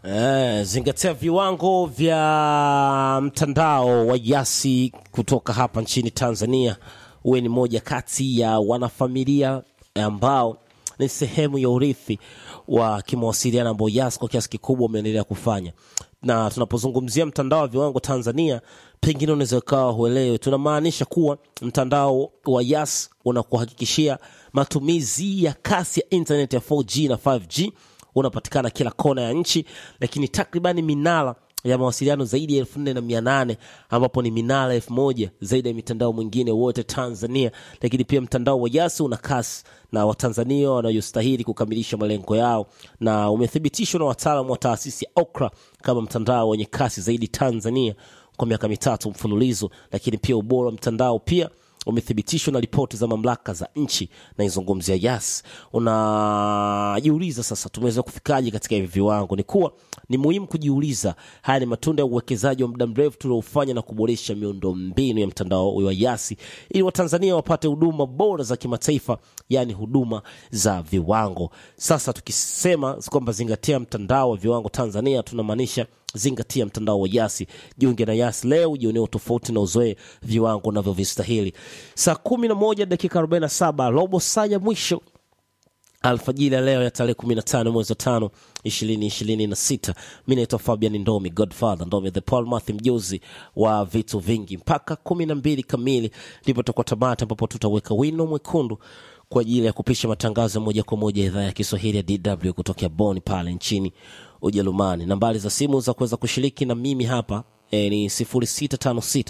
Eh, zingatia viwango vya mtandao wa Yasi kutoka hapa nchini Tanzania. Uwe ni moja kati ya wanafamilia ambao ni sehemu ya urithi wa kimawasiliano ambao Yasi kwa kiasi kikubwa umeendelea kufanya, na tunapozungumzia mtandao wa viwango Tanzania, pengine unaweza ukawa huelewi, tunamaanisha kuwa mtandao wa Yas unakuhakikishia matumizi ya kasi ya internet ya 4G na 5G unapatikana kila kona ya nchi, lakini takribani minara ya mawasiliano zaidi ya elfu nne na mia nane ambapo ni minara elfu moja zaidi ya mitandao mwingine wote Tanzania. Lakini pia mtandao wa Yasi una kasi na Watanzania wanayostahili kukamilisha malengo yao, na umethibitishwa na wataalamu wa taasisi ya OKRA kama mtandao wenye kasi zaidi Tanzania kwa miaka mitatu mfululizo. Lakini pia ubora wa mtandao pia umethibitishwa na ripoti za mamlaka za nchi na izungumzia Yas. Unajiuliza sasa, tumeweza kufikaje katika hivi viwango? Ni kuwa ni muhimu kujiuliza, haya ni matunda ya uwekezaji wa muda mrefu tuliofanya na kuboresha miundo mbinu ya mtandao wa Yasi ili Watanzania wapate huduma bora za kimataifa, yaani huduma za viwango. Sasa tukisema kwamba zingatia mtandao wa viwango Tanzania, tunamaanisha zingatia mtandao wa Yasi. Jiunge na Yasi leo, jionee tofauti na uzoe viwango unavyovistahili. Saa kumi na moja dakika arobaini na saba robo saa ya mwisho alfajiri ya leo ya tarehe kumi na tano mwezi wa tano ishirini ishirini na sita mi naitwa Fabian Ndomi, Godfather Ndomi, the Paul Mathi, mjuzi wa vitu vingi. Mpaka kumi na mbili kamili ndipo tutakuwa tamata, ambapo tutaweka wino mwekundu kwa ajili ya kupisha matangazo moja kwa moja idhaa ya Kiswahili ya DW kutokea Bonn pale nchini Ujerumani. Nambari za simu za kuweza kushiriki na mimi hapa e, ni 0656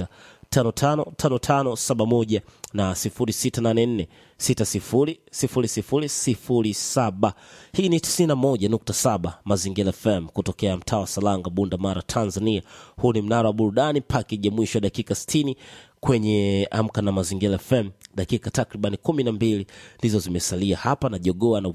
555571 na 0684 600007. Hii ni 91.7 Mazingira FM kutokea mtaa wa Salanga, Bunda Mara, Tanzania. Huu ni mnara wa burudani, pakeji ya mwisho ya dakika 60 kwenye Amka na Mazingira FM. Dakika takriban kumi na mbili ndizo zimesalia hapa na jogoa na